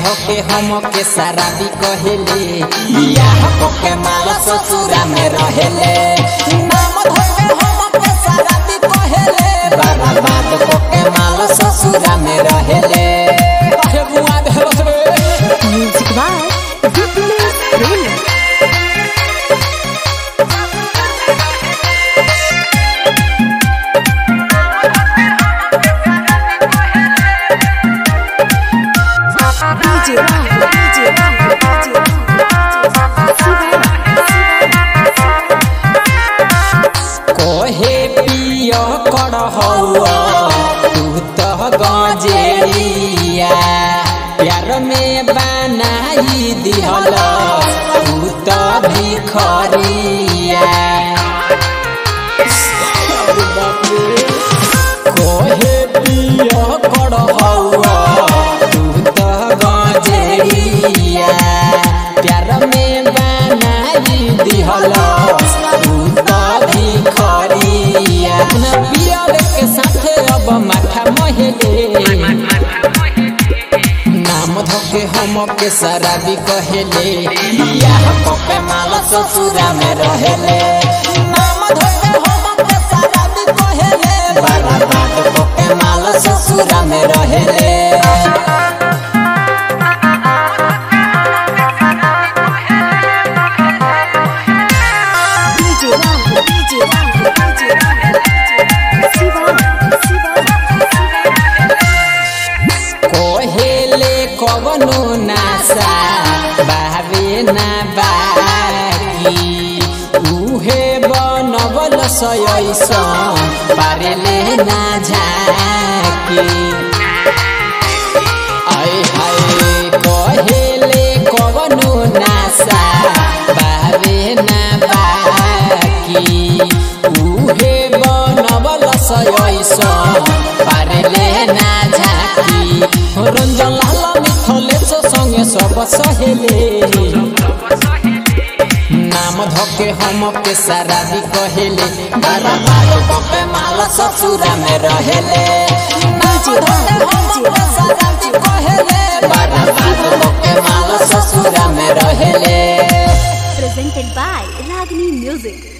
धोके हम के शराबी कहेले बियाह के माल ससुरा में रहेले नाम धोके हम के शराबी कहेले बर्बाद के माल ससुरा में रहेले काहे बुआ देहलस रे Music by Dipinus Premium. DJ Rahul, DJ Rahul, DJ Rahul. Siva, कोहे पिय कर हौआ तू तो गजेरिया प्यार में बनाई दिहल तू तो भिखरिया कोहे पिय कर हौआ तू तो गजेरिया प्यार में बनाई दिहल तू तो भिखरिया न पियर के साथे अब माथा महेले नाम धोके हम के शराबी कहेले बियाह के माल ससुरा में रहेले नाम धोके हम के शराबी कहेले बर्बाद के माल ससुरा में रहेले DJ Rahul, DJ Rahul, DJ Rahul. Siva, Siva, कोहेले कवनो नासा बाबे ना बाकी उहे बनबल सयैसन पारेले ना झाकी आय हाय कहेले कवनो नासा बाबे ना बाकी उहे बनबल सयैसन पारेले ना झाकी रंजन लाल मिथलेश संगे सब सहेले नाम धोके हम के शराबी कहेले बारा बार पे माल ससुरा में रहेले नाम धोके हम के शराबी कहेले बारा बार के माल ससुरा में रहेले presented by Ragini Music.